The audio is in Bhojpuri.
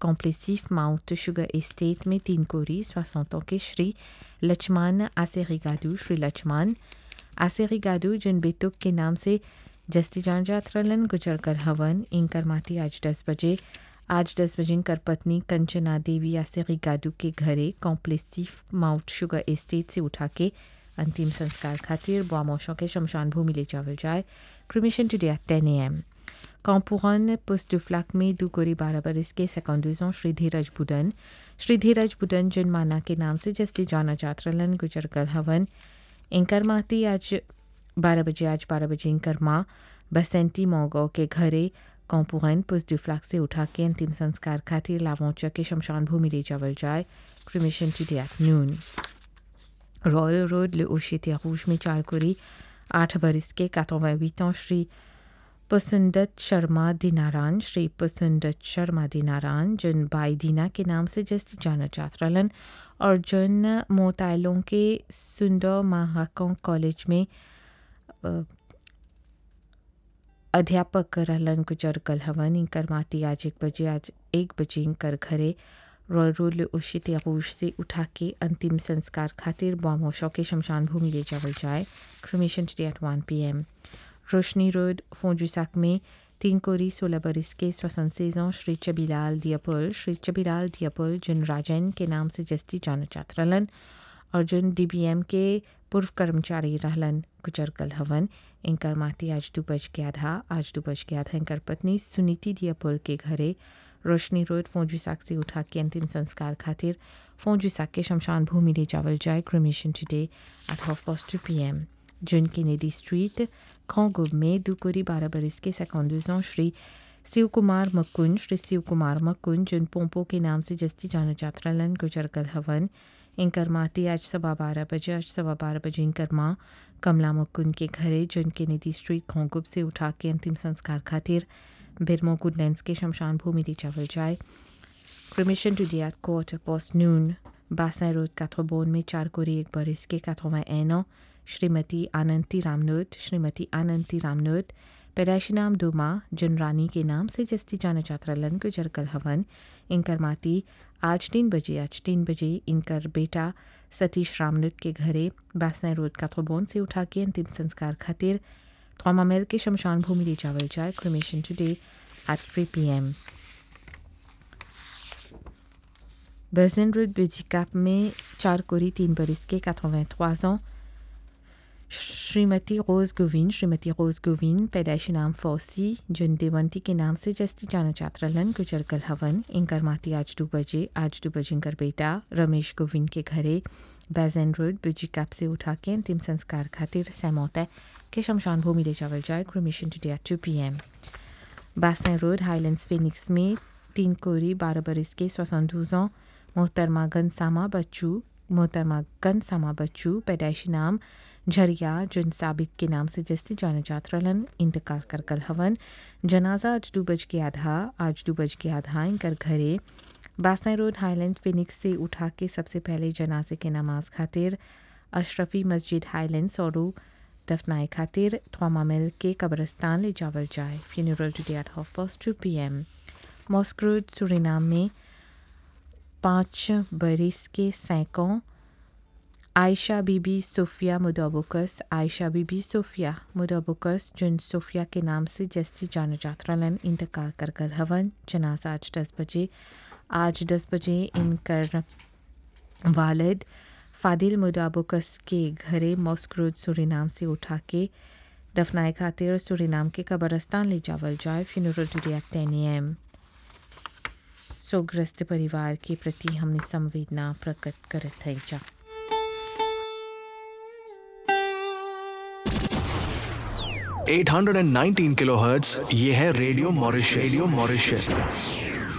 कॉम्प्लेसिफ माउंट शुगर एस्टेट में तीन कोरी सोixante के श्री लक्ष्मण आसेरिगादू श्री लक्ष्मण आसेरिगादू जिन बेतुक के नाम से जस्ती जान जात्रलन गुजर कर हवन इनकर माती आज दस बजे आज दस बजे इनकर पत्नी कंचना देवी आसेरिगादू के घरे कॉम्प्लेसिफ माउंट शुगर एस्टेट से उठा के अंतिम संस्कार खातिर बोआमोशों के शमशान भूमि ले जावल जाए cremation today at ten A M Campuran, poste de Flacme, Dugori Barabaris के 52 ans श्री धीरज बुदन श्री धीरज बुदन जिन माना के नाम से जस्ती जाना जात्रलन गुजर कर हवन इंकर माती आज बारह बजे आज बारह बजे इंकर माँ बसेंटी मोगो के घरे कॉम्पुरन पुस फ्लाक से उठा के अंतिम संस्कार खातिर लावोचा के शमशान भूमि ले जावल जाए cremation today at noon royal road ले ओशितिया रूज में चार कोरी आठ बरिस के 88 ans श्री पुसुंदत शर्मा दीनारान श्री पुसुंदत शर्मा दीनारान जिन बाई दीना के नाम से जस्ती जाना चात्रलन और जिन मोताइलों के सुंदर महाकों कॉलेज में अध्यापक रहलन गुजर कल हवन इंकर माती आज एक बजे आज एक बजे इंकर घरे रॉयल रोड उशित आगोश से उठा के अंतिम संस्कार खातिर बॉमोशों के शमशान भूमि ले जावल जाए cremation today at one P M रोशनी रोड फोंजुसाक में तीन कोरी सोलह बरिस के स्वसन सेजों श्री चबीलाल दियापुल श्री चबीलाल दियापुल जिन राजन के नाम से जस्ती जाना चात्रलन और जिन डीबीएम के पूर्व कर्मचारी रहलन गुजर कल हवन इंकर माती आज दो बज के आधा आज दो बज के आधा इंकर पत्नी सुनीति दियापुल के घरे रोशनी रोड फोंजुसाक से उठा के अंतिम संस्कार खातिर फोंजुसाक के शमशान भूमि ले जावल जाए cremation today at half past two P M John Kennedy street खोंगुब में दुकोरी बारह बरिस के सेकंडूज श्री शिव कुमार मक्कुन श्री शिव कुमार मक्कुन जिन पोम्पो के नाम से जस्ती जाना चात्रलन गुजर कल हवन इंकर माती आज सवा बारह बजे आज सवा बारह बजे इंकर माँ कमला मक्कुन के घरे जन केनेडी स्ट्रीट खोंगुब से उठा के अंतिम संस्कार खातिर बिरमो गुडलैंड्स के शमशान भूमि ले जावल जाए cremation today at quarter past noon बासा रोड काथोबोन में चार कोरी एक बरिस के काथोवा एनो श्रीमती आनंती रामनोत श्रीमती आनंती रामनोत पैदाइशी नाम दुमा जिन रानी के नाम से जस्ती जाना चात्रलन को जरकल हवन इनकर माती आज तीन बजे आज तीन बजे इनकर बेटा सतीश रामनोत के घरे बासना रोड काथोबोन से उठा के अंतिम संस्कार खातिर थोमामेल के शमशान भूमि ले जावल जाए cremation today at three P M बर्जन रोड बिजिकाप में चार कोरी तीन बरिस के 83 ans श्रीमती रोज गोविंद श्रीमती रोज गोविंद पैदाइशी नाम फौसी जिन देवंती के नाम से जस्ती जाना चात्रलन गुजर कल हवन इंकर माती आज दो बजे आज दो बजे इंकर बेटा रमेश गोविंद के घरे बैजन रोड बिजी कैप से उठा के अंतिम संस्कार खातिर सैमौत के शमशान भूमि ले जावल जाए cremation today at two P M बासन रोड हाईलैंड्स फिनिक्स में तीन कोरी बारह बरिस के सोसंदूजों मोहतरमा गनसामा बच्चू मोहतरमा गनसामा बच्चू पैदाइशी नाम झरिया जिन साबित के नाम से जस्ती जाना चात्रलन इंतकाल कर कल हवन जनाजा आज दो बज के आधा आज दो बज के आधा इनकर घरे बासाई रोड हाईलैंड फिनिक्स से उठा के सबसे पहले जनाजे के नमाज खातिर अशरफी मस्जिद हाईलैंड्स और दफनाए खातिर थोमामिल के कब्रस्तान ले जावल जाए funeral today at half past two P M mosque road Suriname में पाँच बरिस के सैकों आयशा बीबी सोफिया मुदाबुकस आयशा बीबी सोफिया मुदाबुकस जिन सोफिया के नाम से जस्ती जाना जात्रलन इंतकाल कर कल हवन जनाजा आज दस बजे आज दस बजे इनकर वालिद फादिल मुदाबुकस के घरे मॉस्क्रोड सुरीनाम से उठा के दफनाए खातिर सुरीनाम के कब्रस्तान ले जावल जाए funeral today at ten M सोग्रस्त परिवार के प्रति हमने संवेदना प्रकट करत है जा 819 किलोहर्ट्ज ये है रेडियो मॉरिशस रेडियो मॉरिशस